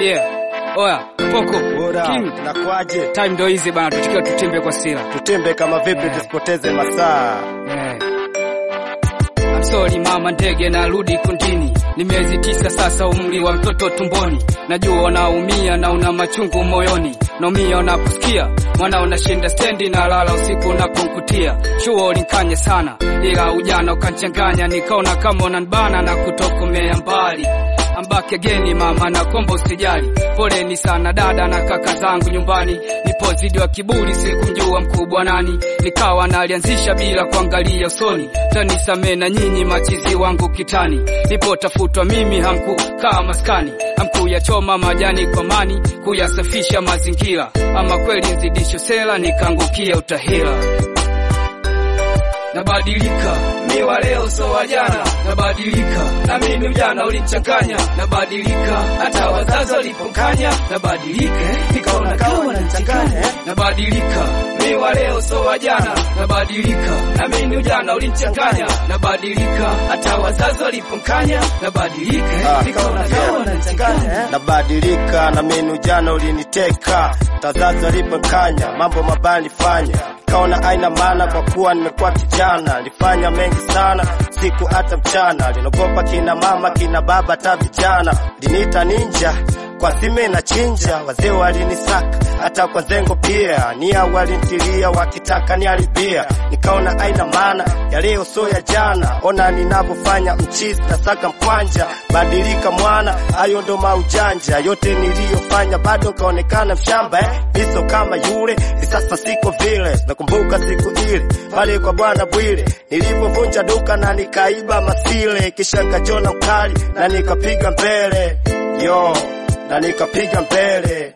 Yeah. Oya, Poko, Bora, King. nakwaje? Time ndo hizi bana, tukiwa tutembe kwa sila. Tutembe kama vipi tusipoteze masaa. Yeah. I'm sorry mama ndege narudi kundini ni miezi tisa sasa umri wa mtoto tumboni najua unaumia na una machungu moyoni naumia unaposikia mwana unashinda stendi na lala usiku unaponkutia chuo ulinkanya sana ila ujana ukanchanganya nikaona kama unanbana na kutokomea mbali ambake geni mama na kombo usijali poleni sana dada na kaka zangu nyumbani nipozidi wa kiburi sikumjua mkubwa nani nikawa nalianzisha bila kuangalia usoni tanisamee na nyinyi machizi wangu kitani nipotafutwa mimi hamkukaa maskani hamkuyachoma majani kwa mani kuyasafisha mazingira ama kweli nzidisho sela nikaangukia utahila nabadilika mi wa leo so wa jana nabadilika na mimi ujana ulichanganya nabadilika hata wazazi walipokanya nabadilika nikaona kama wananichanganya nabadilika mi wa leo so wa jana nabadilika na mimi ujana ulichanganya nabadilika hata wazazi walipokanya nabadilika Ah, nikaona kama yeah. wananichanganya Nabadilika na mimi jana uliniteka, tazazi aliponkanya mambo mabaya nilifanya, kaona aina maana kwa kuwa nimekuwa kijana, nilifanya mengi sana siku hata mchana, linogopa kina mama kina baba hata vijana, linita ninja kwa sime na chinja, wazee walinisaka hata kwa zengo pia, nia walintilia wakitaka niharibia, nikaona aina maana ya leo so ya jana, ona ninavyofanya mchizi na saka mkwanja, badilika mwana, hayo ndo maujanja yote niliyofanya, bado kaonekana mshamba eh? Miso kama yule ni sasa siko vile, nakumbuka siku ile pale kwa bwana Bwile nilipovunja duka na nikaiba masile, kisha nkajona mkali na nikapiga mbele yo na nikapiga mbele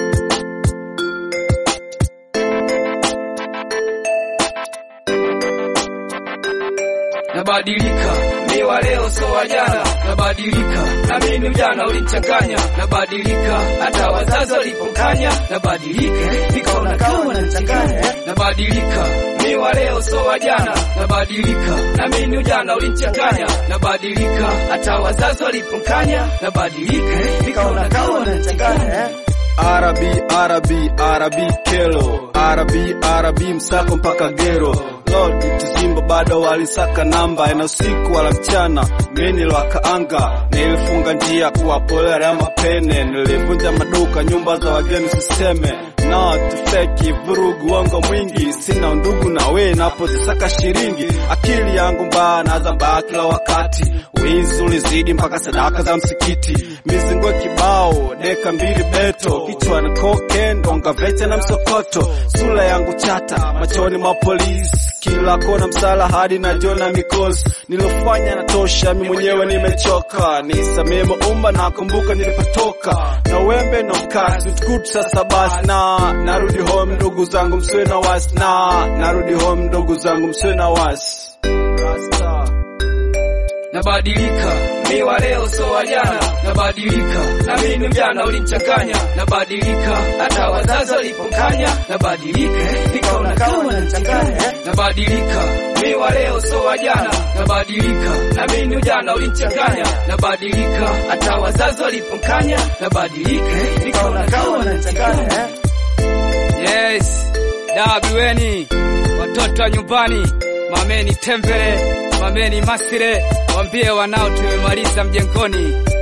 nabadilika mi wa leo so wa jana nabadilika na mimi ujana ulichanganya nabadilika hata wazazi walipokanya nabadilika nikaona kama wananichanganya nabadilika mi wa leo so wa jana nabadilika na mimi ujana ulichanganya nabadilika hata wazazi walipokanya nabadilika nikaona kama wananichanganya Arabi, Arabi, Arabi kelo Arabi, Arabi msako mpaka gero Lord tizimba bado walisaka namba ina usiku wala mchana mimi wakaanga nilifunga njia kuwapolea mapene nilivunja maduka nyumba za wageni siseme na tufeki vurugu wango mwingi sina undugu na we napozisaka shiringi akili yangu mbaya naza mbaya kila wakati wizi ulizidi mpaka sadaka za msikiti mizingo kibao deka mbili beto kichwa na koke ndonga vecha na msokoto sura yangu chata machoni mwa polisi kila kona msala hadi na jona mikosi nilofanya natosha mi mwenyewe nimechoka nisamee maumba nakumbuka nilipotoka na wembe na mkati tukutu sasa basi na narudi home ndugu zangu msiwe na wasi na narudi home ndugu zangu msiwe na wasi Rasta. nabadilika mi wa leo so wa jana nabadilika na mimi mjana ulichanganya nabadilika hata wazazi walipokanya nabadilika nikaona kama wananichanganya nabadilika mi wa leo so wa jana nabadilika na mimi ujana ulichanganya nabadilika hata wazazi walipokanya nabadilika nikaona kama wananichanganya yes dabiweni watoto wa nyumbani mameni tembele mameni masire wambie wanao tumemaliza mjengoni